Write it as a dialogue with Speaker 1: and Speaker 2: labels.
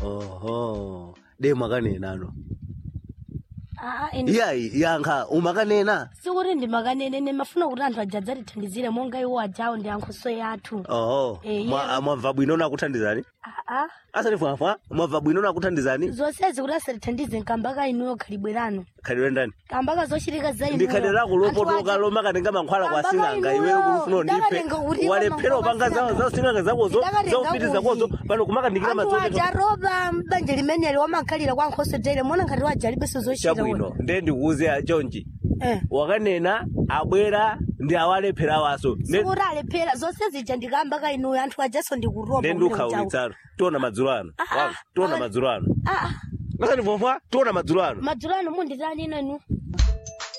Speaker 1: oho de mwakanenano
Speaker 2: aa ine
Speaker 1: iyayi yankha umakanena
Speaker 2: sikuti ndimakanene mafuna kuti anthu aja adzatithandizire monga iwo ajawo ndi ankhoso yathu
Speaker 1: oho
Speaker 2: Eh,
Speaker 1: Mwa-
Speaker 2: yeah.
Speaker 1: mwabva bwino nakuthandizani
Speaker 2: aa
Speaker 1: asati fwafwa mwabva bwino nakuthandizani
Speaker 2: zonsezi kuti asatithandize nkamba ka inuyo khalibwerano
Speaker 1: khalidwe ndani
Speaker 2: kamba ka zochitika za
Speaker 1: ndi khalidwe lako lopotoka lomakatenga mankhwala kwa
Speaker 2: Kamba
Speaker 1: sing'anga
Speaker 2: kainuyo,
Speaker 1: iweyo kulufuna undipe
Speaker 2: ndakatenga kuti
Speaker 1: walephera
Speaker 2: mankhwala
Speaker 1: upanga
Speaker 2: kwa
Speaker 1: zawo za sing'anga zakozo
Speaker 2: Ndakatenga
Speaker 1: zaupitiza kozo
Speaker 2: kuti.
Speaker 1: pano kumakandikira
Speaker 2: anthu
Speaker 1: madzoketo
Speaker 2: aja roba mbanja limeneli wamakhalira kwa nkhoso tere mona ngati waja alibenso zochita
Speaker 1: chabwino nde ndikuuze chonchi
Speaker 2: eh
Speaker 1: wakanena abwera ndi awalephera awaso
Speaker 2: sikuti alephera zonse zija ndikamba ka inuyo anthu ajaso ndikuroba
Speaker 1: nde ndiukhaulitsano tiona madzulo ano
Speaker 2: Ah, ah,
Speaker 1: Wanga, tiona
Speaker 2: ah.
Speaker 1: madzulo ano
Speaker 2: aa
Speaker 1: asati fwafwa tiona madzulo ano
Speaker 2: madzulo ano munditani ino inu